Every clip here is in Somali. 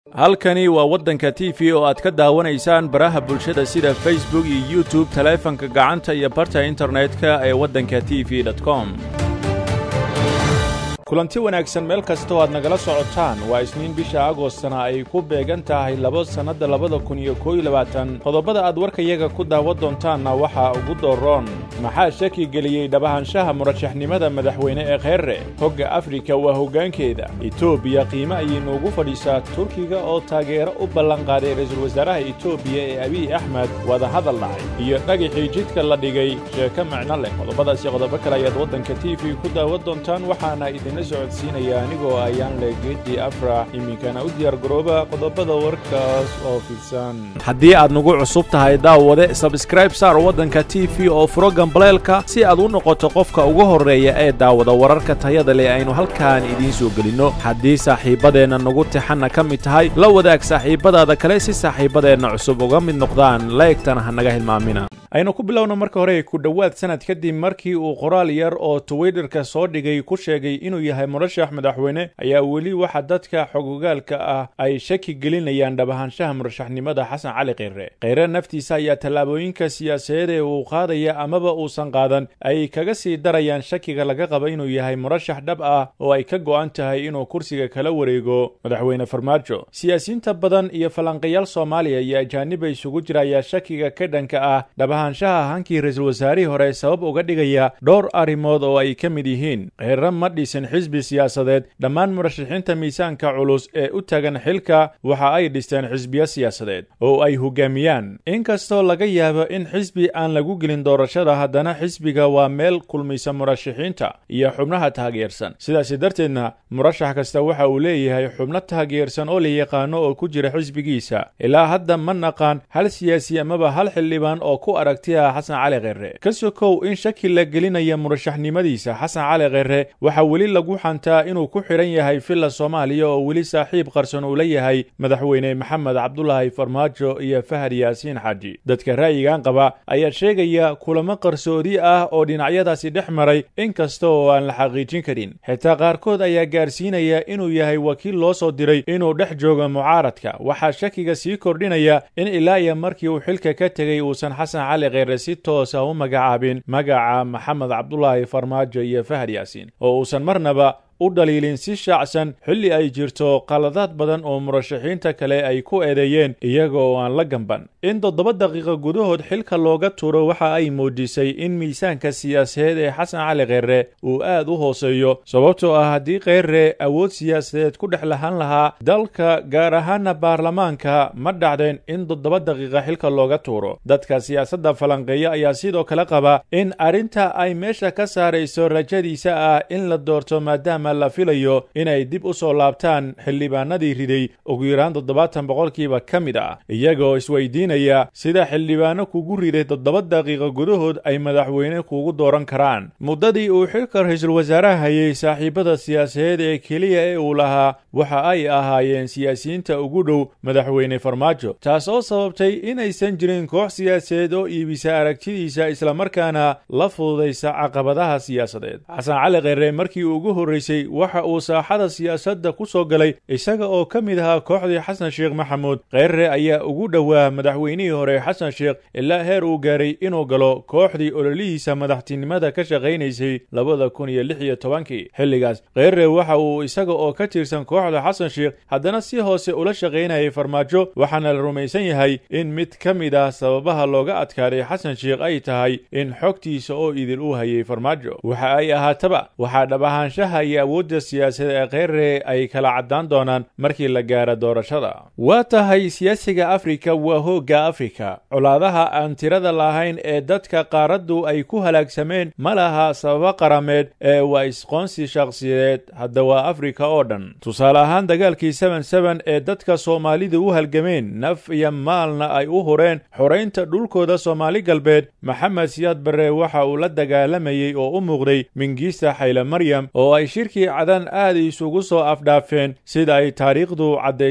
halkani waa waddanka t v oo aad ka daawanaysaan baraha bulshada sida facebook iyo youtube taleefanka gacanta iyo barta internetka ee waddanka t v com kulanti wanaagsan meel kastoo aad nagala socotaan waa isniin bisha agostana ay ku beegan tahay labo sannadda labada kun iyo koob iyo labaatan qodobada aad warkayaga ku daawan doontaanna waxaa ugu dooroon maxaa shaki geliyey dhabahanshaha murashaxnimada madaxweyne ee kheerre hogga afrika waa hoggaankeeda etoobiya qiime ayay noogu fadhiisaa turkiga oo taageero u ballanqaaday ra-iisul wasaaraha etoobiya ee abiy axmed wadahadal dhacay iyo dhagixii jidka la dhigay sheeko micno leh qodobadaasi qodobo kale ayaad waddanka t v ku daawan doontaan waxaana idinla socodsiinaya anigoo ayaan le geedii afrax iminkana u diyaargarooba qodobada warkaas oo fidsan haddii aad nagu cusub tahay daawade sabskraib saar waddanka t v oo furo gambaleelka si aad u noqoto qofka ugu horreeya ee daawada wararka tayada leh aynu halkaan idiin soo gelinno haddii saaxiibbadeenna nagu tixanna ka mid tahay la wadaag saaxiibbadaada kale si saaxiibbadeenna cusub uga mid noqdaan laegtana ha naga hilmaamina aynu ku bilowna marka hore ku dhowaad sanad kadib markii uu qoraal yar oo twitterka soo dhigay ku sheegay inuu yahay murashax madaxweyne ayaa weli waxa dadka xogogaalka ah ay shaki gelinayaan dhabahanshaha murashaxnimada xasan cali kheyre kheyre naftiisa ayaa tallaabooyinka siyaasadeed ee uu qaadaya amaba uusan qaadan ay kaga sii darayaan shakiga laga qaba inuu yahay murashax dhab ah oo ay ka go'an tahay inuu kursiga kala wareego madaxweyne farmaajo siyaasiyiinta badan iyo falanqayaal soomaaliya iyo ajaaniba isugu jira ayaa shakiga ka dhanka ah dhabahanshaha hankii ra-iisul wasaarihii hore sabab uga dhigaya dhowr arrimood oo ay ka mid yihiin kheyre ma dhisin xisbi siyaasadeed dhammaan murashaxiinta miisaanka culus ee u tagan xilka waxa ay dhisteen xisbiyo siyaasadeed oo ay hogaamiyaan inkastoo laga yaabo in xisbi aan lagu gelin doorashada haddana xisbiga waa meel kulmaysa murashaxiinta iyo xubnaha taageersan sidaasi darteedna murashax kasta waxa uu leeyahay xubno taageersan oo la yaqaano oo ku jira xisbigiisa ilaa hadda ma naqaan hal siyaasi amaba hal xildhibaan oo ku aragtiya xasan cali kheyre ka sokow in shaki la gelinaya murashaxnimadiisa xasan cali kheyre waxaa weli lagu xantaa inuu ku xidhan yahay villa soomaaliya oo weli saaxiib qarsan uu la yahay madaxweyne maxamed cabdulaahi farmaajo iyo fahad yaasiin xaaji dadka ra'yigan qaba ayaa sheegaya kulamo qarsoodi ah oo dhinacyadaasi dhex maray inkasta oo aan la xaqiijin karin xitaa qaarkood ayaa gaarsiinaya inuu yahay wakiil loo soo diray inuu dhex joogo mucaaradka waxaa shakiga sii kordhinaya in ilaa iyo markii uu xilka ka tegey uusan xasan cali kheyre si toosa u magacaabin magaca maxamed cabdulaahi farmaajo iyo fahad yaasiin oo uusan marnaba u dhaliilin si shaacsan xilli ay jirto qaladaad badan oo murashaxiinta kale ay ku eedeeyeen iyaga oo aan la gamban in toddoba daqiiqa gudahood xilka looga tuuro waxa ay muujisay in miisaanka siyaasadeed ee xasan cali kheyre uu aad u hooseeyo sababtoo ah haddii kheyre awood siyaasadeed ku dhex lahaan lahaa dalka gaar ahaana baarlamaanka ma dhacdeen in toddoba daqiiqa xilka looga tuuro dadka siyaasadda falanqeeya ayaa sidoo kale qaba in arrinta ay meesha ka saarayso rajadiisa ah in la doorto maadaama la filayo inay dib u soo laabtaan xildhibaanadii riday ugu yaraan toddobaatan boqolkiiba ka mid ah iyagoo isweydiinaya sida xildhibaano kugu riday toddoba daqiiqa gudahood ay madaxweyne kugu dooran karaan muddadii uu xilka ra-iisul wasaaraha hayay saaxiibada siyaasadeed ee keliya ee uu lahaa waxa ay ahaayeen siyaasiyiinta ugu dhow madaxweyne farmaajo taas oo sababtay inaysan jirin koox siyaasadeed oo iibisa aragtidiisa islamarkaana la fududaysa caqabadaha siyaasadeed xasan cali kheyre markii ugu horreysay waxa uu saaxada siyaasadda ku soo galay isaga oo ka mid ahaa kooxdii xasan sheekh maxamuud kheyre ayaa ugu dhowaa madaxweynihii hore xasan sheekh ilaa heer uu gaaray inuu galo kooxdii ololihiisa madaxtinimada ka shaqaynaysay labada kun iyo lix iyo tobankii xilligaas kheyre waxa uu isaga oo ka tirsan kooxda xasan sheekh haddana si hoose ula shaqaynayay farmaajo waxaana la rumaysan yahay in mid ka mid ah sababaha looga adkaaday xasan sheekh ay tahay in xogtiisa oo idil u hayay farmaajo waxa ay ahaataba waxaa dhabahaanshaha iyo awoodda siyaasadeed ee kheyre ay kala caddaan doonaan markii la gaaro doorashada waa tahay siyaasiga afrika waa hoogga afrika colaadaha aan tirada lahayn ee dadka qaaraddu ay ku halaagsameen ma laha sababo qarameed ee waa isqoonsi shakhsiyadeed hadda waa afrika oo dhan tusaale ahaan dagaalkii seben seben ee dadka soomaalidu u halgameen naf iyo maalna ay u hureen xoraynta dhulkooda soomaali galbeed maxamed siyaad barre waxa uu la dagaalamayey oo u muuqday mingiista xayle maryam oo ay shirkii cadan aad isugu soo afdhaafeen sida ay taariikhdu caddaysana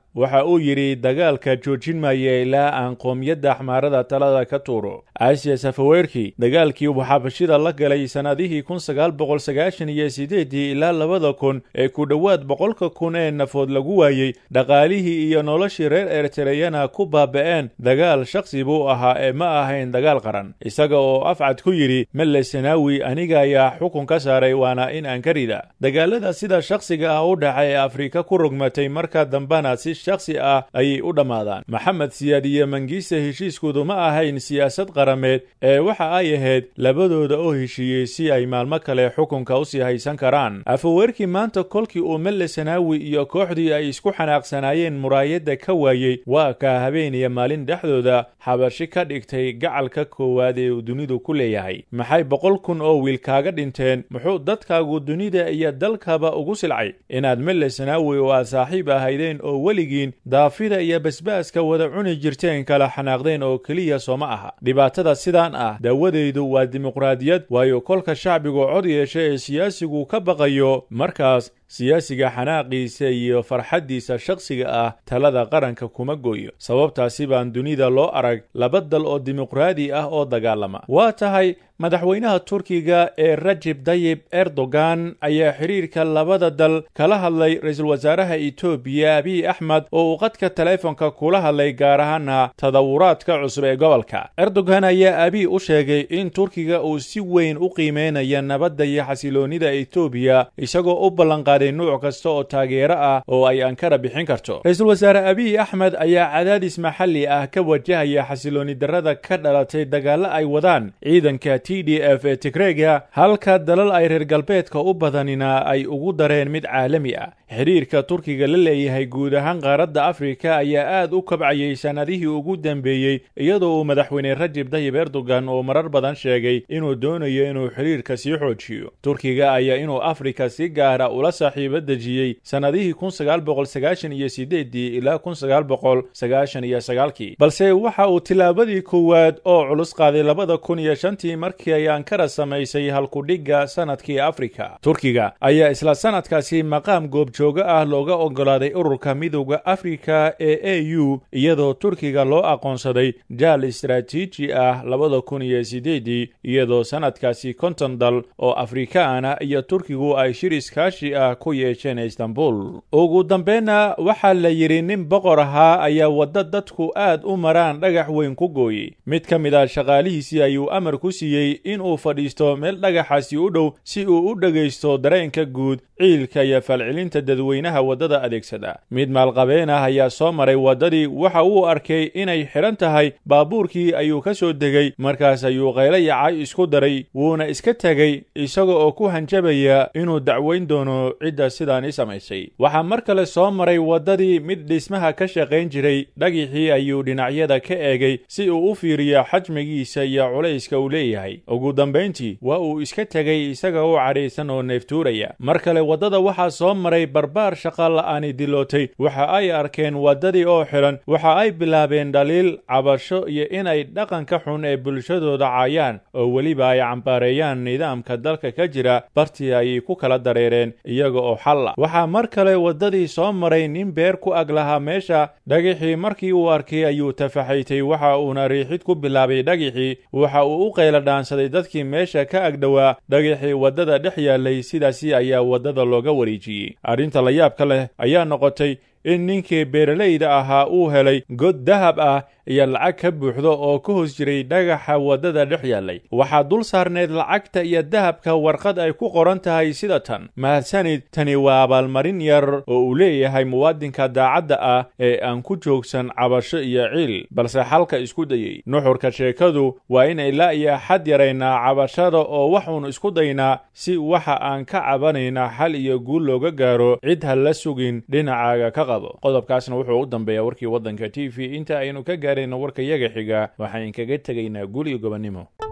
waxa uu yidhi dagaalka joojin maya ilaa aan qoomiyadda axmaarada talada ka tuuro aasiya safaweerki dagaalkii uu xabashida la galay sannadihii kun sagaal boqol sagaashan iyo sideedii ilaa labada kun ee ku dhowaad boqolka kun ee nafood lagu waayey dhaqaalihii iyo noloshii reer ertereyana ku baaba'een dagaal shakhsi buu ahaa ee ma ahayn dagaal qaran isaga oo afcad ku yidhi melle sanaawi aniga ayaa xukun ka saaray waana in aan ka rida dagaalada sida shakhsiga ah u dhaca ee afrika ku rogmatay marka dambena si shakhsi ah ayay u dhammaadaan maxamed siyaad iyo mangiise heshiiskoodu ma ahayn siyaasad qarameed ee waxa ay ahayd labadooda oo heshiiyey si ay maalmo kale xukunka usii haysan karaan afaweerkii maanta kolkii uu melle sanaawi iyo kooxdii ay isku xanaaqsanaayeen muraayadda ka waayey waa kaa habeen iyo maalin dhexdooda xabashi ka dhigtay gacalka koowaad ee uu dunidu ku leeyahay maxay boqol kun oo wiil kaaga dhinteen muxuu dadkaagu dunida iyo dalkaba ugu silcay inaad melle sanaawi oo aad saaxiib ahaydeen oo weligiin daafida iyo basbaaska wada cuni jirteen kala xanaaqdeen oo keliya sooma aha dhibaatada sidaan ah daawadeydu waa dimuqraadiyad waayo kolka shacbigu cod yeesha ee siyaasigu ka baqayo markaas siyaasiga xanaaqiisa iyo farxaddiisa shakhsiga ah talada qaranka kuma gooyo sababtaasi baan dunida loo arag laba dal oo dimuqraadi ah oo dagaalama waa tahay madaxweynaha turkiga ee rajib dayib erdogan ayaa xidhiirka labada dal kala hadlay ra-iisul wasaaraha etoobiya abiy axmed oo uu qadka taleefonka kula hadlay gaar ahaana tadawuraadka cusub ee gobolka erdogan ayaa abiy u sheegay in turkiga uu si weyn u qiimeynaya nabadda iyo xasiloonnida etoobiya isagoo u ballanqaaday nuuc kasta oo taageero ah oo ay ankara bixin karto ra-iisul wasaare abiy axmed ayaa cadaadis maxalli ah ka wajahaya xasiloonni darrada ka dhalatay dagaallo ay wadaan ciidanka t d f ee tigrega halka dalal ay reer galbeedka u badanina ay ugu dareen mid caalami ah xidhiirka turkiga la leeyahay guud ahaan qaaradda afrika ayaa aad u kabcayay sannadihii ugu dambeeyey iyadoo uu madaxweyne rajib dayib erdogan oo marar badan sheegay inuu doonayo inuu xidhiirka sii xoojiyo turkiga ayaa inuu afrika si gaara ula saaxiibo dejiyey sannadihii kun sagaal boqol sagaashan iyo sideedii ilaa kun sagaal boqol sagaashan iyo sagaalkii balse waxa uu tillaabadii koowaad oo culus qaaday labada kun iyo shantii markii ay ankara samaysay halkudhigga sanadkii afrika turkiga ayaa isla sanadkaasi maqaam goobjoogo ah looga ogolaaday ururka midowda afrika ee a u iyadoo turkiga loo aqoonsaday jaal istaraatiiji ah labada kun iyo sideedii iyadoo sanadkaasi konton dal oo afrikaan ah iyo turkigu ay shir iskaashi ah ku yeesheen istanbul ugu dambeyna waxaa la yidhi nin boqor ahaa ayaa wadda dadku aad u maraan dhagax weyn ku gooyey mid ka mid ah shaqaalihiisii ayuu amar ku siiyey inuu fadhiisto meel dhagaxaasi u dhow si uu u dhegaysto dareenka guud ciilka iyo falcelinta dadweynaha waddada adeegsada mid maalqabeen ah ayaa soo maray waddadii waxa uu arkay inay xidhan tahay baabuurkii ayuu ka soo degay markaas ayuu qaylo yacay isku daray wuuna iska tegey isaga oo ku hanjabaya inuu dacweyn doono cidda sidaani samaysay waxaa mar kale soo maray waddadii mid dhismaha ka shaqayn jiray dhagixii ayuu dhinacyada ka eegay si uu u fiiriyo xajmigiisa iyo culayska uu leeyahay ugu dambayntii waa uu iska tegay isaga u cadhaysan oo neeftuuraya mar kale waddada waxaa soo maray barbaar shaqa la'aani dilootay waxa ay arkeen waddadii oo xidhan waxa ay bilaabeen dhaliil cabasho iyo inay dhaqanka xun ee bulshadooda caayaan oo weliba ay cambaareeyaan nidaamka dalka ka jira bartii ayay ku kala dareereen iyaga oo xalla waxaa mar kale waddadii soo maray nin beer ku ag lahaa meesha dhagixii markii uu arkay ayuu tafaxaytay waxa uuna riixid ku bilaabay dhagixii waxa uu u qayla dhaansaday dadkii meesha ka agdhowaa dhagixii waddada dhex yaallay sidaasi ayaa waddada looga wareejiyey arrinta la yaabka leh ayaa noqotay in ninkii beeralayda ahaa uu helay god dahab ah iyo lacag ka buuxdo oo ka hoos jiray dhagaxa waddada dhex yaallay waxaa dul saarneed lacagta iyo dahabka warqad ay ku qoran tahay sida tan mahadsanid tani waa abaalmarin yar oo uu leeyahay muwaadinka daacadda ah ee aan ku joogsan cabasho iyo ciil balse xalka isku dayey nuxurka sheekadu waa in ilaa iyo xad yaraynaa cabashada oo waxuun isku daynaa si waxa aan ka cabanaynaa xal iyo guul looga gaaro cid ha la sugin dhinacaaga ka qabo qodobkaasna wuxuu u dambeeyaa warkii waddanka t v inta aynu ka gaarayno warka yaga xiga waxaan kaga tegaynaa guul iyo gobonnimo